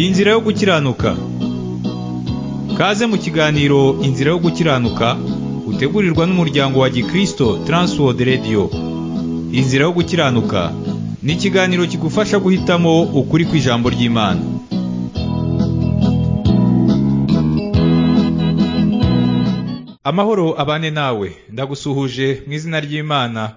Inzira yo gukiranuka Kaze mu kiganiro Inzira yo gukiranuka utegurirwa n'umuryango wa Gikristo Transworld Radio Inzira yo gukiranuka ni ikiganiro kigufasha guhitamo ukuri kw'ijambo ry'Imana Amahoro abane nawe ndagusuhuje mu izina ry'Imana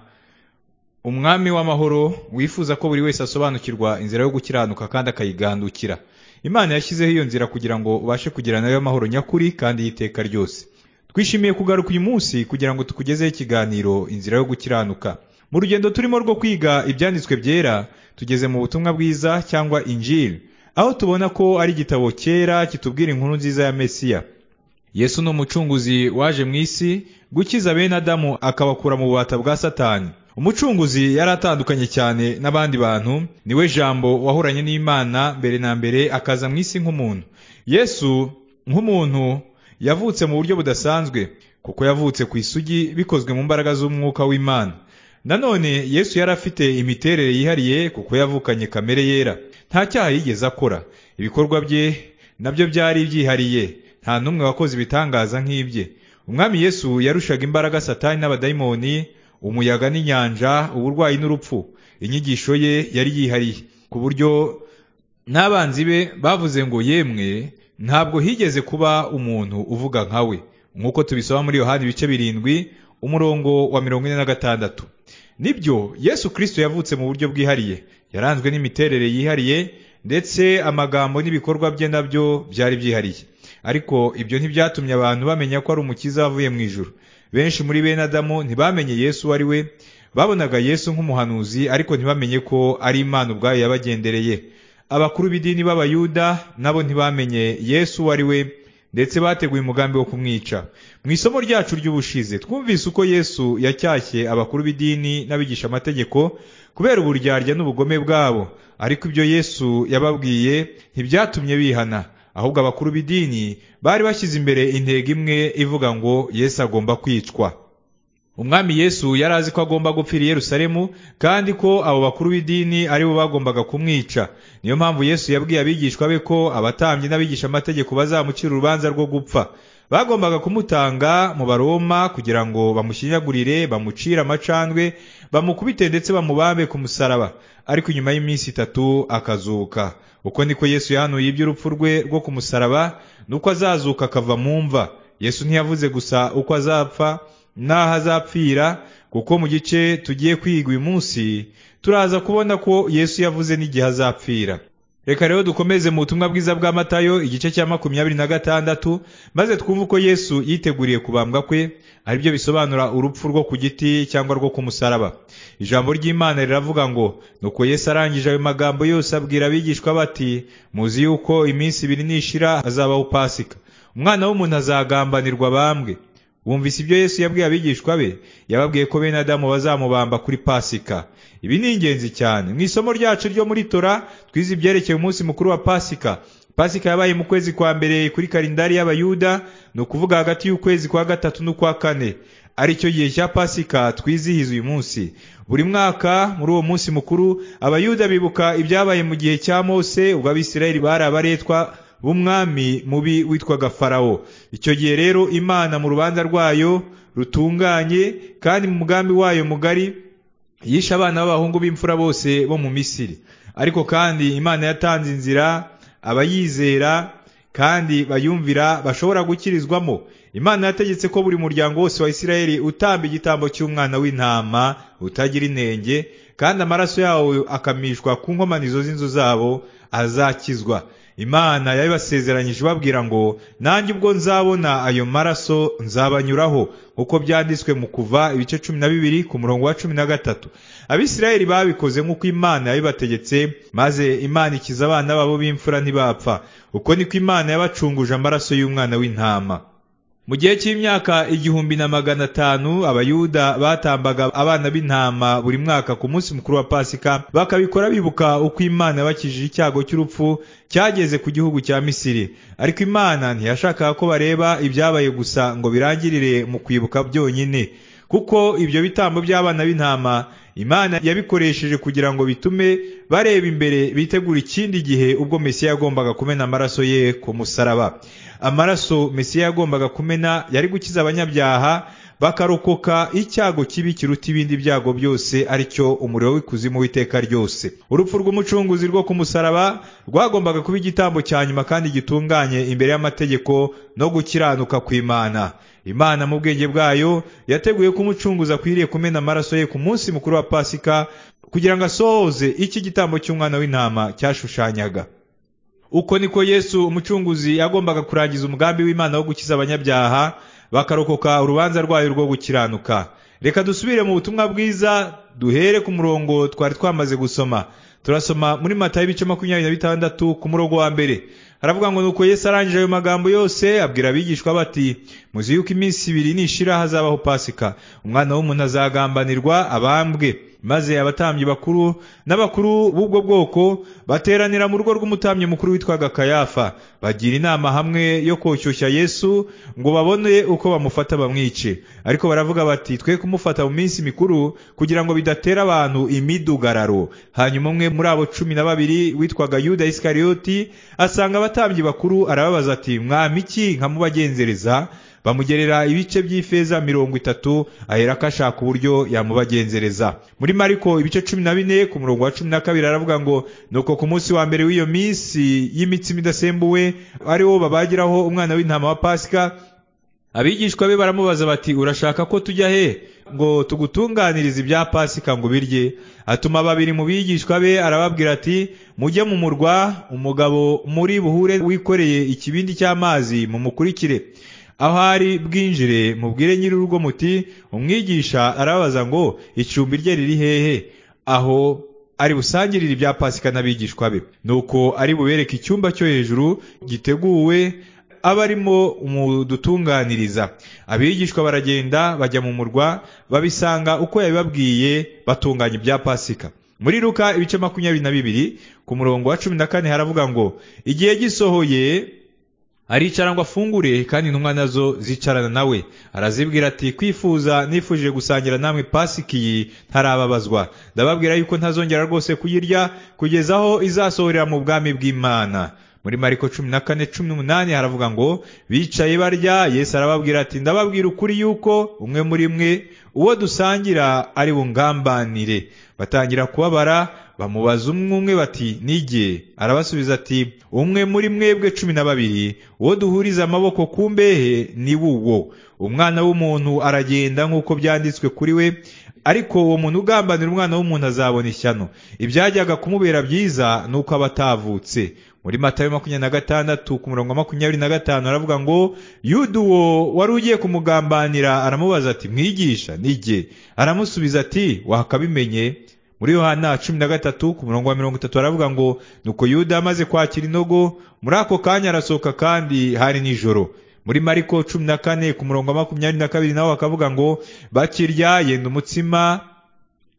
umwami w'amahoro wifuza ko buri wese asobanukirwa inzira yo gukiranuka kandi akayigandukira imana yashyizeho iyo nzira kugira ngo ubashe kugira nayo amahoro nyakuri kandi y'iteka ryose twishimiye kugaruka uyu munsi kugira ngo tukugezeho ikiganiro inzira yo gukiranuka mu rugendo turimo rwo kwiga ibyanditswe byera tugeze mu butumwa bwiza cyangwa injiri aho tubona ko ari igitabo cyera kitubwira inkuru nziza ya mesiya yesu ni umucunguzi waje mu isi gukiza bene adamu akabakura mu bubata bwa satani umucunguzi yari atandukanye cyane n'abandi bantu niwe jambo wahoranye n'imana mbere na mbere akaza mu isi nk'umuntu yesu nk'umuntu yavutse mu buryo budasanzwe kuko yavutse ku isugi bikozwe mu mbaraga z'umwuka w'imana nanone yesu yari afite imiterere yihariye kuko yavukanye kamere yera nta cyaha yigeze akora ibikorwa bye nabyo byari byihariye nta n'umwe wakoze ibitangaza nk'ibye umwami yesu yarushaga imbaraga satani n'abadayimoni umuyaga n'inyanja uburwayi n'urupfu inyigisho ye yari yihariye ku buryo n'abanzi be bavuze ngo yemwe ntabwo higeze kuba umuntu uvuga nkawe nk'uko tubisoma muri yohani ibice birindwi umurongo wa mirongo ine na gatandatu nibyo yesu kirisito yavutse mu buryo bwihariye yaranzwe n'imiterere yihariye ndetse amagambo n'ibikorwa bye nabyo byari byihariye ariko ibyo ntibyatumye abantu bamenya ko ari umukiza wavuye mu ijuru benshi muri bene adamu ntibamenye yesu uwo ari we babonaga yesu nk'umuhanuzi ariko ntibamenye ko ari imana ubwayo yabagendereye abakuru b'idini b'abayuda nabo ntibamenye yesu uwo ari we ndetse bateguye umugambi wo kumwica mu isomo ryacu ry'ubushize twumvise uko yesu yacyashye abakuru b'idini n'abigisha amategeko kubera uburyarya n'ubugome bwabo ariko ibyo yesu yababwiye ntibyatumye bihana ahubwo abakuru b'idini bari bashyize imbere intego imwe ivuga ngo yesu agomba kwicwa umwami yesu yari azi ko agomba gupfira i yerusalemu kandi ko abo bakuru b'idini ari bo bagombaga kumwica niyo mpamvu yesu yabwiye abigishwa be ko abatambyi n'abigisha amategeko bazamucira urubanza rwo gupfa bagombaga kumutanga mu baroma kugira ngo bamushinyagurire bamucire amacandwe bamukubite ndetse bamubambe ku musaraba ariko nyuma y'iminsi itatu akazuka uko niko yesu yahanuye iby'urupfu rwe rwo ku musaraba nuko azazuka akava mu mva yesu ntiyavuze gusa uko azapfa n'aho azapfira kuko mu gice tugiye kwiga uyu munsi turaza kubona ko yesu yavuze n'igihe azapfira reka rero dukomeze mu butumwa bwiza bwa matayo igice cya makumyabiri na gatandatu maze twumve uko yesu yiteguriye kubambwa kwe aribyo bisobanura urupfu rwo ku giti cyangwa rwo ku musaraba ijambo ry'imana riravuga ngo nuko yesu arangije ayo magambo yose abwira abigishwa bati muzi yuko iminsi ibiri nishira hazabaho pasika umwana w'umuntu azagambanirwa bambwe bumvise ibyo yesu yabwiye abigishwa be yababwiye ko bene adamu bazamubamba kuri pasika ibi ni ingenzi cyane mu isomo ryacu ryo muri tora twize ibyerekeye umunsi mukuru wa pasika pasika yabaye mu kwezi kwa mbere kuri kalendari y'abayuda ni ukuvuga hagati y'ukwezi kwa gatatu n'ukwa kane ari cyo gihe cya pasika twizihiza uyu munsi buri mwaka muri uwo munsi mukuru abayuda bibuka ibyabaye mu gihe cya mose ubwo abisirayeli bari abaretwa b'umwami mubi witwaga farawo icyo gihe rero imana mu rubanza rwayo rutunganye kandi mu mugambi wayo mugari yishe abana b'abahungu b'imfura bose bo mu misiri ariko kandi imana yatanze inzira abayizera kandi bayumvira bashobora gukirizwamo imana yategetse ko buri muryango wose wa isirayeli utamba igitambo cy'umwana w'intama utagira inenge kandi amaraso yawo akamishwa ku nkomanizo z'inzu zabo azakizwa imana yabibasezeranyije ibabwira ngo nanjye ubwo nzabona ayo maraso nzabanyuraho nk'uko byanditswe mu kuva ibice cumi na bibiri ku murongo wa cumi na gatatu abisirayeli babikoze nk'uko imana yabibategetse maze imana ikiza abana babo b'imfura ntibapfa uko niko imana yabacunguje amaraso y'umwana w'intama mu gihe cy'imyaka igihumbi na magana atanu abayuda batambaga abana b'intama buri mwaka ku munsi mukuru wa pasika bakabikora bibuka uko imana yabakijije icyago cy'urupfu cyageze ku gihugu cya misiri ariko imana ntiyashakaga ko bareba ibyabaye gusa ngo birangirire mu kwibuka byonyine kuko ibyo bitambo by'abana b'intama imana yabikoresheje kugira ngo bitume bareba imbere bitegura ikindi gihe ubwo mesiya yagombaga kumena amaraso ye ku musaraba amaraso mesiya yagombaga kumena yari gukiza abanyabyaha bakarokoka icyago kibi kiruta ibindi byago byose ari cyo umuriro w'ikuzimu w'iteka ryose urupfu rw'umucunguzi rwo ku musaraba rwagombaga kuba igitambo cya nyuma kandi gitunganye imbere y'amategeko no gukiranuka kw'imana imana mu bwenge bwayo yateguye ko umucunguzi akwiriye kumena amaraso ye ku munsi mukuru wa pasika kugira ngo asohoze iki gitambo cy'umwana w'intama cyashushanyaga uko niko yesu umucunguzi yagombaga kurangiza umugambi w'imana wo gukiza abanyabyaha bakarokoka urubanza rwayo rwo gukiranuka reka dusubire mu butumwa bwiza duhere ku murongo twari twamaze gusoma turasoma muri matayo ibice makumyabiri na bitandatu ku murongo wa mbere haravuga ngo nuko yesu arangije ayo magambo yose abwira abigishwa bati muzi yuko iminsi ibiri nishira hazabaho pasika umwana w'umuntu azagambanirwa abambwe maze abatambyi bakuru n'abakuru b'ubwo bwoko bateranira mu rugo rw'umutambyi mukuru witwaga kayafa bagira inama hamwe yo koshyushya yesu ngo babone uko bamufata bamwice ariko baravuga bati twe kumufata mu minsi mikuru kugira ngo bidatera abantu imidugararo hanyuma umwe muri abo cumi na babiri witwaga yuda isikariyoti asanga abatambyi bakuru arababaza ati mwami iki nkamubagenzereza bamugerera ibice by'ifeza mirongo itatu aherako ashaka uburyo yamubagenzereza muri mariko ibice cumi na bine ku murongo wa cumi na kabiri aravuga ngo nuko ku munsi wa mbere w'iyo minsi y'imitsima idasembuwe ari wo babagiraho umwana w'intama wa pasika abigishwa be baramubaza bati urashaka ko tujya he ngo tugutunganirize ibya pasika ngo birye atuma babiri mu bigishwa be arababwira ati mujye mu murwa umugabo muri buhure wikoreye ikibindi cy'amazi mumukurikire aho ari bwinjire mubwire nyir'urugo muti umwigisha arabaza ngo icumbi rye riri hehe aho ari busangirire ibya pasika n'abigishwa be nuko ari bubereke icyumba cyo hejuru giteguwe aba arimo umudutunganiriza abigishwa baragenda bajya mu murwa babisanga uko yabibabwiye batunganya ibya pasika muri ruka ibice makumyabiri na bibiri ku murongo wa cumi na kane haravuga ngo igihe gisohoye aricara ngo afungure kandi intumwa nazo zicarana nawe arazibwira ati kwifuza nifuje gusangira namwe pasika iyi ntarababazwa ndababwira yuko ntazongera rwose kuyirya kugeza aho izasohorera mu bwami bw'imana muri mariko cumi na kane cumi n'umunani haravuga ngo bicaye barya yesu arababwira ati ndababwira ukuri yuko umwe muri mwe uwo dusangira ari bungambanire batangira kubabara bamubaza umwe umwe bati nige arabasubiza ati umwe muri mwebwe cumi na babiri uwo duhuriza amaboko ku mbehe ni uwo umwana w'umuntu aragenda nk'uko byanditswe kuri we ariko uwo muntu ugambanira umwana w'umuntu azabona ishyano ibyajyaga kumubera byiza ni uko aba atavutse muri matayo makumyabiri na gatandatu ku murongo wa makumyabiri na gatanu aravuga ngo yuda uwo wari ugiye kumugambanira aramubaza ati mwigisha nige aramusubiza ati wakabimenye muri yohana cumi na gatatu ku murongo wa mirongo itatu aravuga ngo nuko yuda amaze kwakira inogo muri ako kanya arasohoka kandi hari nijoro muri mariko cumi na kane ku murongo wa makumyabiri na kabiri naho bakavuga ngo bakirya yenda umutsima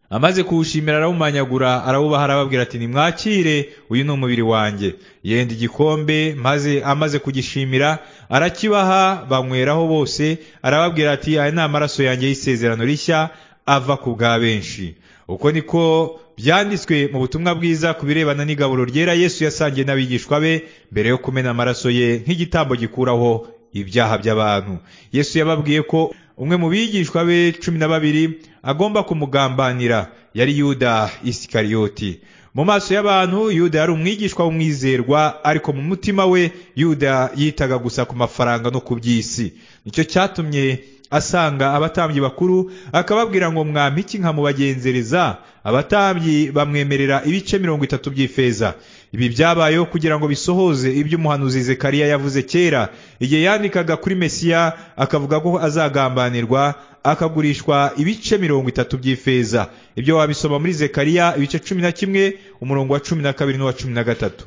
amaze kuwushimira arawumanyagura arawubaha arababwira ati nimwakire uyu ni umubiri wanjye yenda igikombe maze amaze kugishimira arakibaha banyweraho bose arababwira ati aya ni amaraso yanjye y'isezerano rishya ava ku bwa benshi uko niko byanditswe mu butumwa bwiza ku birebana n'igaburo ryera yesu yasangiye n'abigishwa be mbere yo kumena amaraso ye nk'igitambo gikuraho ibyaha by'abantu yesu yababwiye ko umwe mu bigishwa be cumi na babiri agomba kumugambanira yari yuda isikariyoti mu maso y'abantu yuda yari umwigishwa w'umwizerwa ariko mu mutima we yuda yitaga gusa ku mafaranga no ku by'isi nicyo cyatumye asanga abatambyi bakuru akababwira ngo mwambike nkamubagenzereza abatambyi bamwemerera ibice mirongo itatu by'ifeza ibi byabayeho kugira ngo bisohoze ibyo umuhanuzi zekariya yavuze kera igihe yandikaga kuri mesiya akavuga ko azagambanirwa akagurishwa ibice mirongo itatu by'ifeza ibyo wabisoma muri zekariya ibice cumi na kimwe umurongo wa cumi na kabiri n'uwa cumi na gatatu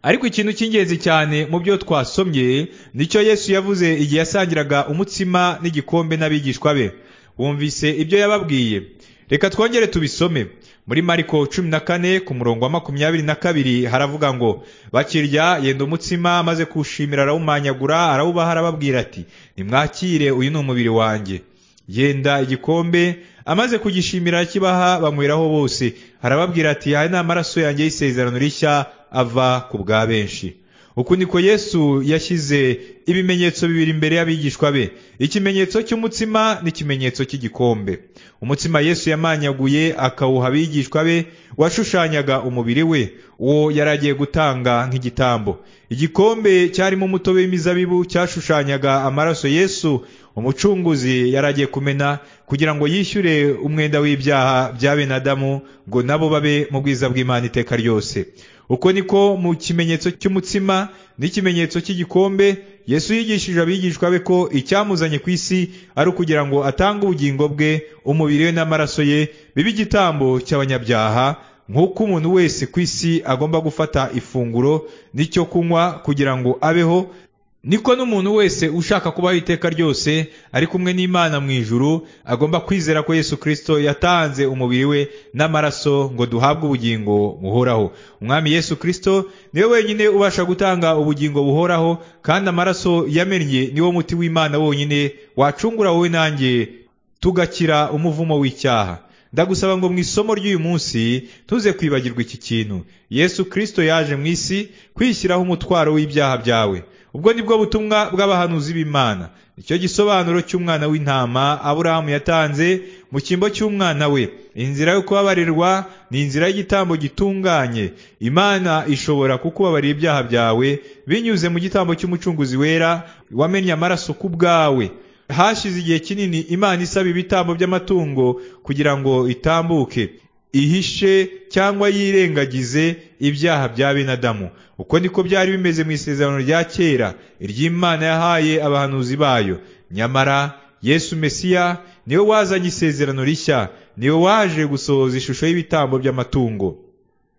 ariko ikintu cy'ingenzi cyane mu byo twasomye nicyo yesu yavuze igihe yasangiraga umutsima n'igikombe n'abigishwa be bumvise ibyo yababwiye reka twongere tubisome muri mariko cumi na kane ku murongo wa makumyabiri na kabiri haravuga ngo bakirya yenda umutsima amaze kuwushimira arawumanyagura arawubaha arababwira ati nimwakire uyu ni umubiri wanjye yenda igikombe amaze kugishimira akibaha banyweraho bose arababwira ati aya ni amaraso yanjye y'isezerano rishya ava ku bwa benshi uku niko yesu yashyize ibimenyetso bibiri imbere y'abigishwa be ikimenyetso cy'umutsima n'ikimenyetso cy'igikombe umutsima yesu yamanyaguye akawuha abigishwa be washushanyaga umubiri we uwo yari agiye gutanga nk'igitambo igikombe cyarimo umutobe w'imizabibu cyashushanyaga amaraso yesu umucunguzi yari agiye kumena kugira ngo yishyure umwenda w'ibyaha bya bene adamu ngo nabo babe mu bwiza bw'imana iteka ryose uko niko mu kimenyetso cy'umutsima n'ikimenyetso cy'igikombe yesu yigishije abigishwa be ko icyamuzanye ku isi ari ukugira ngo atange ubugingo bwe umubiri we n'amaraso ye bibe igitambo cy'abanyabyaha nk'uko umuntu wese ku isi agomba gufata ifunguro n'icyo kunywa kugira ngo abeho niko n'umuntu wese ushaka kubaho iteka ryose ari kumwe n'imana mu ijuru agomba kwizera ko yesu kirisito yatanze umubiri we n'amaraso ngo duhabwe ubugingo buhoraho umwami yesu kirisito niwe wenyine ubasha gutanga ubugingo buhoraho kandi amaraso yamennye niwo muti w'imana wonyine wacungura wowe nanjye tugakira umuvumo w'icyaha ndagusaba ngo mu isomo ry'uyu munsi tuze kwibagirwa iki kintu yesu kirisito yaje mu isi kwishyiraho umutwaro w'ibyaha byawe ubwo ni bwo butumwa bw'abahanuzi b'imana icyo gisobanuro cy'umwana w'intama aburahamu yatanze mu cyimbo cy'umwana we inzira yo kubabarirwa ni inzira y'igitambo gitunganye imana ishobora kukubabarira ibyaha byawe binyuze mu gitambo cy'umucunguzi wera wamennye amaraso ku bwawe hashize igihe kinini imana isaba ibitambo by'amatungo kugira ngo itambuke ihishe cyangwa yirengagize ibyaha bya bene adamu uko niko byari bimeze mu isezerano rya kera iry'imana yahaye abahanuzi bayo nyamara yesu mesiya niwe wazanye isezerano rishya niwe waje gusohoza ishusho y'ibitambo by'amatungo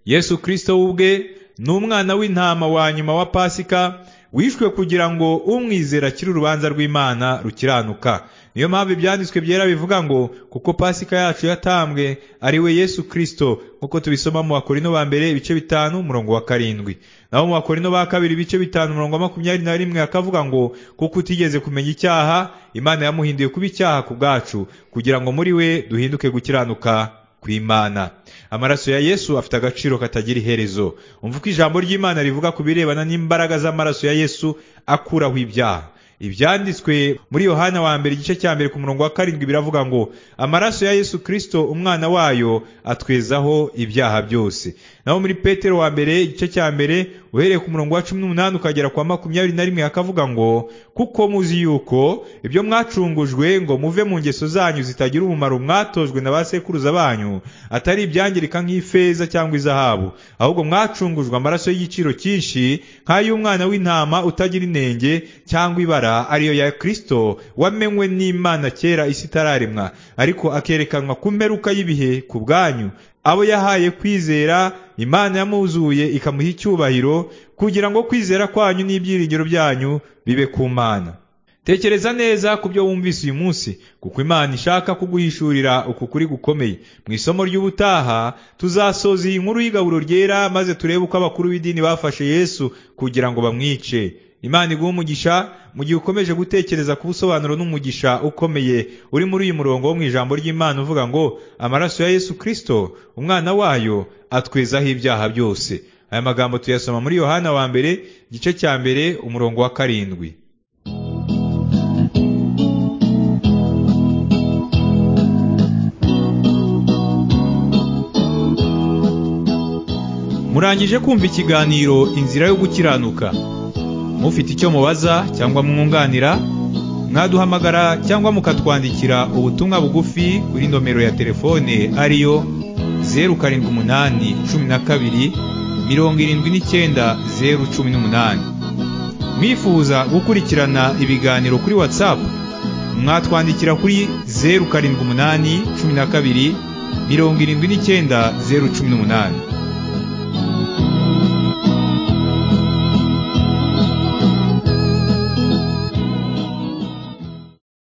yesu kirisito ubwe ni umwana w'intama wa nyuma wa pasika wishwe kugira ngo umwizera akire urubanza rw'imana rukiranuka niyo mpamvu ibyanditswe byera bivuga ngo kuko pasika yacu yatambwe ari we yesu kirisito nk'uko tubisoma mu bakorino ba mbere ibice bitanu umurongo wa karindwi naho mu bakorino ba kabiri ibice bitanu umurongo wa makumyabiri na rimwe akavuga ngo kuko utigeze kumenya icyaha imana yamuhinduye kuba icyaha ku bwacu kugira ngo muri we duhinduke gukiranuka kw'imana amaraso ya yesu afite agaciro katagira iherezo umva uko ijambo ry'imana rivuga ku birebana n'imbaraga z'amaraso ya yesu akuraho ibyaha ibyanditswe muri yohana wa mbere igice cya mbere ku murongo wa karindwi biravuga ngo amaraso ya yesu kirisito umwana wayo atwezaho ibyaha byose naho muri petero wa mbere igice cya mbere uhereye ku murongo wa cumi n'umunani ukagera kwa makumyabiri na rimwe hakavuga ngo kuko muzi yuko ibyo mwacungujwe ngo muve mu ngeso zanyu zitagira umumaro mwatojwe na ba sekuruza banyu atari ibyangirika nk'ifeza cyangwa izahabu ahubwo mwacungujwe amaraso y'igiciro cyinshi nk'ay'umwana w'intama utagira inenge cyangwa ibara ariyo ya kirisito wamenywe n'imana kera isi itararemwa ariko akerekanwa ku mperuka y'ibihe ku bwanyu abo yahaye kwizera imana yamuzuye ikamuha icyubahiro kugira ngo kwizera kwanyu n'ibyiringiro byanyu bibe ku mana tekereza neza ku byo wumvise uyu munsi kuko imana ishaka kuguhishurira uku kuri gukomeye mu isomo ry'ubutaha tuzasoza iyi nkuru y'igaburo ryera maze turebe uko abakuru b'idini bafashe yesu kugira ngo bamwice imana iguha umugisha mu gihe ukomeje gutekereza ku busobanuro n'umugisha ukomeye uri muri uyu murongo wo mu ijambo ry'imana uvuga ngo amaraso ya yesu kirisito umwana wayo atwezaho ibyaha byose aya magambo tuyasoma muri yohana wa mbere igice cya mbere umurongo wa karindwi murangije kumva ikiganiro inzira yo gukiranuka mufite icyo mubaza cyangwa mwunganira mwaduhamagara cyangwa mukatwandikira ubutumwa bugufi kuri nomero ya telefone ariyo zeru karindwi umunani cumi na kabiri mirongo irindwi n'icyenda zeru cumi n'umunani mwifuza gukurikirana ibiganiro kuri watsapu mwatwandikira kuri zeru karindwi umunani cumi na kabiri mirongo irindwi n'icyenda zeru cumi n'umunani